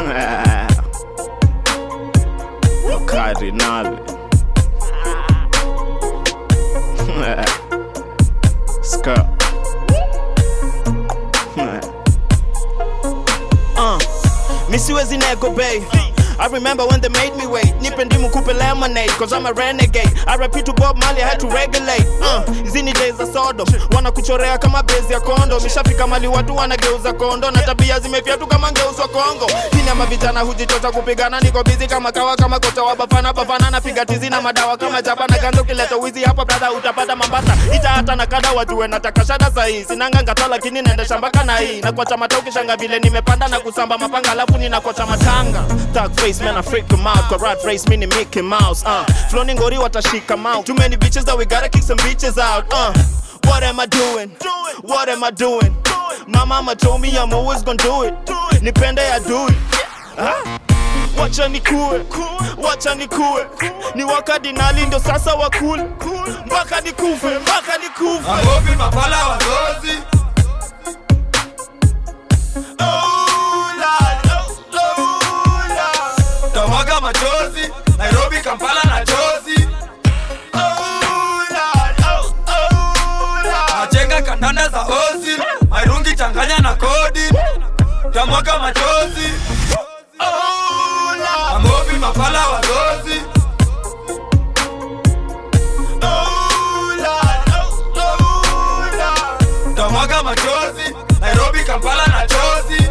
Cardinale. Skirt. Uh, misiwezi nego bay I remember when they made me wait nipe ndimu kupe lemonade cause I'm a renegade I repeat to Bob Marley I had to regulate uh, hizi ni days za Sodom wanakuchorea kama bezi ya kondo mishafika mali watu wanageuza kondo na tabia zimefyatu kama ngeuswa Kongo hini ama vijana hujichocha kupigana niko bizi kama kawa kama kocha wa bafana bafana napiga tizi na madawa kama chapa na ganzo kileta wizi hapa brother utapata mambata ita hata na kada wajue nataka shada sahi sinanga ngata lakini naenda shambaka na hii na kwa chama ukishanga vile nimepanda na kusamba mapanga alafu ninakocha matanga Thug face man I freak 'em out kwa rat race mini Mickey Mouse uh. Flow ni ngori watashika mouth Too many bitches that we gotta kick some bitches out uh. What am I doing? What am I doing? My mama told me I'm always gonna do it Nipende ya do it huh? Wacha nikue, wacha nikue, ni wakadinali ndo sasa wakule, mpaka nikufe, mpaka nikufe. Magopi mapala wazozi Oh, Lord, oh, oh, Lord. tamwaga machozi Nairobi Kampala na chozi Oh, Lord, oh, oh, Lord. nachenga kandanda za ozi mairungi changanya na kodi tamwaga machozi Oh, Lord. Magopi mapala wazozi Oh, Lord, oh, oh, Lord. tamwaga machozi Nairobi Kampala na chozi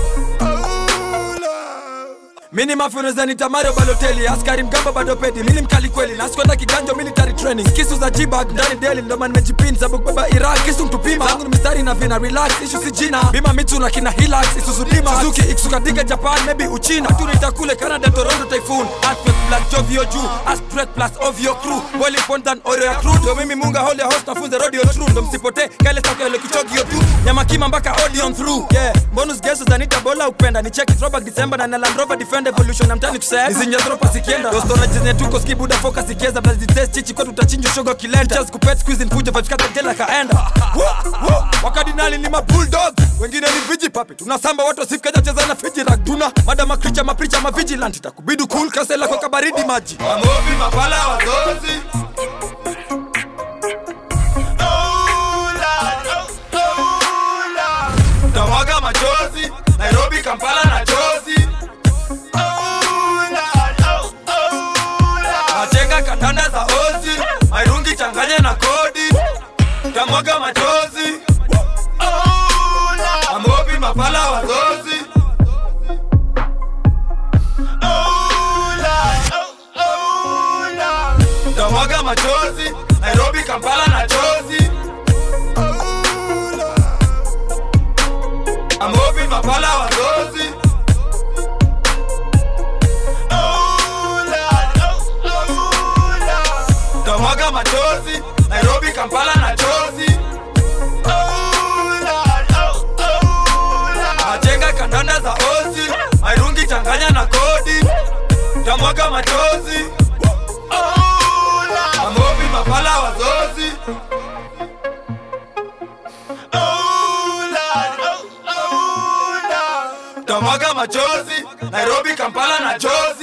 mini mafuneza ni tamario baloteli askari mgamba bado pedi mini mkali kweli nasikwenda kiganjo military training kisu za jibag ndani deli ndo man nimejipin sababu kubeba iraq kisu mtupima zangu ni mistari na vina relax ishu si jina bima mitu na kina hilax isuzu dima suzuki iksukatika japan maybe uchina turita kule canada toronto typhoon earthquake black jovio juu astret plus ovio crew boiling point than oil ya crew ndo mimi munga holy host nafunze radio true ndo msipote kale sakele kichogio tu nyama kima mpaka audion through yeah bonus geso zanita bola upenda ni check throwback december na na land rover defend evolution na mtani kusema nizinja dropa sikienda ndo storage zenye tuko skibuda focus ikieza blazi test chichi kwetu utachinja shoga kilenda just kupet squeeze fujo vibes kata jela kaenda Woo, woo. wakadinali ni ma bulldog wengine ni viji papi tunasamba watu wasifikaja cheza na fiji rag tuna madama kricha mapricha ma vigilant itakubidu cool kasela kwa kabaridi maji mamobi mapala wazozi Oh, Lord, oh, oh, Lord. tamwaga machozi nairobi kampala na chozi Oh, Lord, oh, oh, Lord. nachenga kandanda za ozi mairungi changanya na kodi tamwaga machozi Oh, Lord. mamobi mapala wazozi Oh, Lord, oh, oh, Lord. tamwaga machozi nairobi kampala na chozi amobi mapala wazozi Oh, Lord, oh, oh, Lord. tamwaga machozi nairobi kampala na chozi Oh, Lord, oh, oh, Lord. nachenga kandanda za ozi mairungi changanya na kodi tamwaga machozi Oh, Lord, amobi mapala wazozi oh, Lord, oh, oh, Lord. tamwaga machozi nairobi kampala na chozi